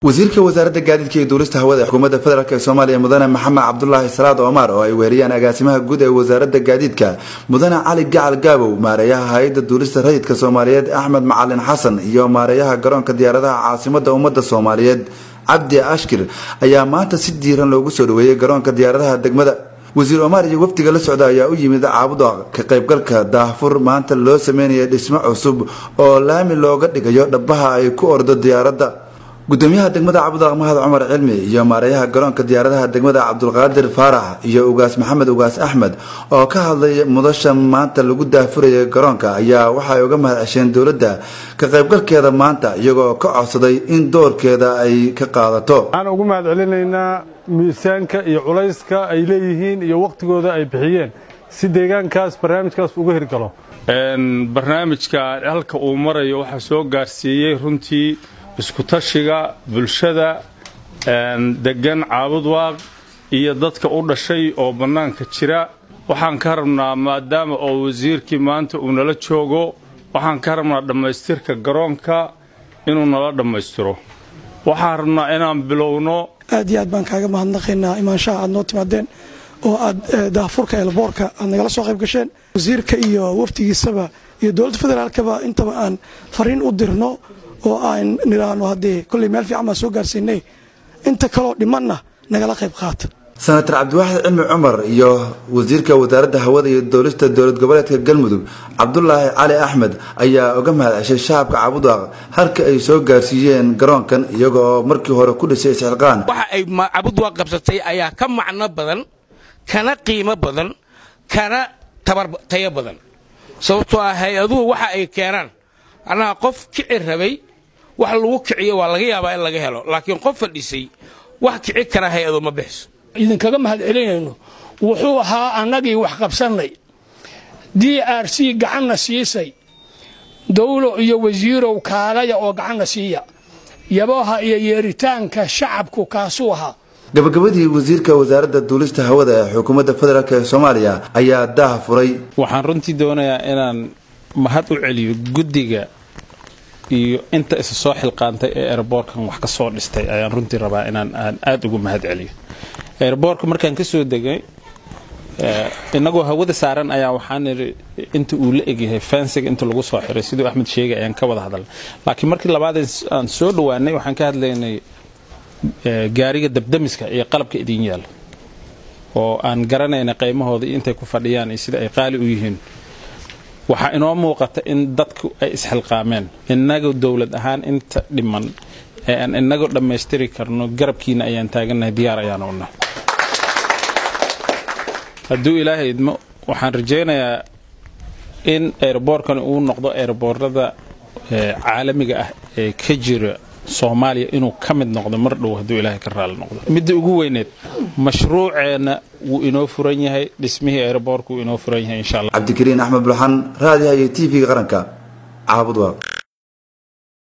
wasiirka wasaaradda gaadiidka iyo duulista hawada xukuumadda federaalk ee soomaaliya mudane maxamed cabdulaahi salaad omar oo ay weeriyaan agaasimaha guud ee wasaaradda gaadiidka mudane cali gacal gaabow maareeyaha hay-adda duulista rayidka soomaaliyeed axmed macalin xasan iyo maareeyaha garoonka diyaaradaha caasimadda ummadda soomaaliyeed cabdi ashkir ayaa maanta si diiran loogu soo dhaweeyey garoonka diyaaradaha degmada wasiir omar iyo wafdiga la socda ayaa u yimid caabuda ka qaybgalka daahfur maanta loo sameynaya dhismo cusub oo laami looga dhigayo dhabaha ay ku ordo diyaaradda gudoomiyaha degmada cabudaq mahad cumar cilmi iyo maareeyaha garoonka diyaaradaha degmada cabdulqaadir faarax iyo ugaas maxamed ugaas axmed oo ka hadlay mudasha maanta lagu daafuraya garoonka ayaa waxay uga mahad cesheen dowladda ka qaybgalkeeda maanta iyagoo ka codsaday in doorkeeda ay ka qaadato waxaan ugu mahad celinaynaa miisaanka iyo culayska ay leeyihiin iyo wakhtigooda ay bixiyeen si deegaankaas barnaamijkaas uga hirgalo barnaamijka halka uu marayo waxaa soo gaarsiiyey runtii iskutashiga bulshada degan caabudwaaq iyo dadka u dhashay oo bannaanka jira waxaan ka rabnaa maadaama oo wasiirkii maanta uu nala joogo waxaan ka rabnaa dhammaystirka garoonka inuu nala dhammaystiro waxaan rabnaa inaan bilowno aad iyo aad baan kaaga mahadnaqaynaa imaanshaha aad noo timaadeen oo aad daahfurka eelboorka aad nagala soo qayb gasheen wasiirka iyo wafdigiisaba iyo dowladda federaalkaba intaba aan fariin u dirno oo aan nidhaahno haddee kolley meel fiican baan soo gaarsiinay inta kaloo dhimanna nagala qayb qaata senator cabdiwaaxid cilmi cumar iyo wasiirka wasaaradda hawada iyo dowlista dowlad goboleedka galmudug cabdulaahi cali axmed ayaa uga mahad ceshay shacabka cabudwaaq halka ay soo gaarsiiyeen garoonkan iyaga oo markii hore ku dhisay isxilqaan waxa ay cabudwaaq qabsatay ayaa ka macno badan kana qiimo badan kana tayo badan sababtoo ah hay-aduhu waxa ay keenaan annaha qof kici rabay wax lagu kiciyo waa laga yaabaa in laga helo laakiin qof fadhisay wax kici kara hay-adu ma bixiso idinkaga mahad celinayno wuxuu ahaa annagii wax qabsannay d r c gacanna siisay dawlo iyo wasiirow kaalaya oo gacanna siiya yabaha iyo yeeritaanka shacabku kaasuu ahaa gabagabadii wasiirka wasaaradda duulista hawada ee xukuumadda federaalk ee soomaaliya ayaa daah furay waxaan runtii doonayaa inaan mahad u celiyo guddiga iyo inta isa soo xilqaantay ee erboorkan wax ka soo dhistay ayaan runtii rabaa inaan aan aada ugu mahad celiyo erboorka markaan ka soo degay inagoo hawada saaran ayaa waxaan idhi inta uu la egyahay fensiga inta lagu soo xiray siduu axmed sheegay ayaan ka wada hadalnay laakiin markii labaad aan soo dhowaanay waxaan ka hadlaynay gaariga dabdamiska iyo qalabka idin yaala oo aan garanayna qiymahooda iyo intay ku fadhiyaan iyo sida ay qaali u yihiin waxaa inoo muuqata in dadku ay isxilqaameen innaga dowlad ahaan inta dhiman ee aan inagoo dhammaystiri karno garabkiina ayaan taagannahay diyaar ayaan u nahay hadduu ilaahay idmo waxaan rajaynayaa in eeraboorkani uu noqdo eeraboorada caalamiga ah ee ka jira soomaaliya inuu ka mid noqdo mar dhow hadduu ilaahay ka raali noqdo midda ugu weyneed mashruuceenna wuu inoo furan yahay dhismihii eeraboorka wuu inoo furan yahay insha allah cabdikariin axmed bulxan raadiyaha iyo t v-ga qaranka caabudwaaq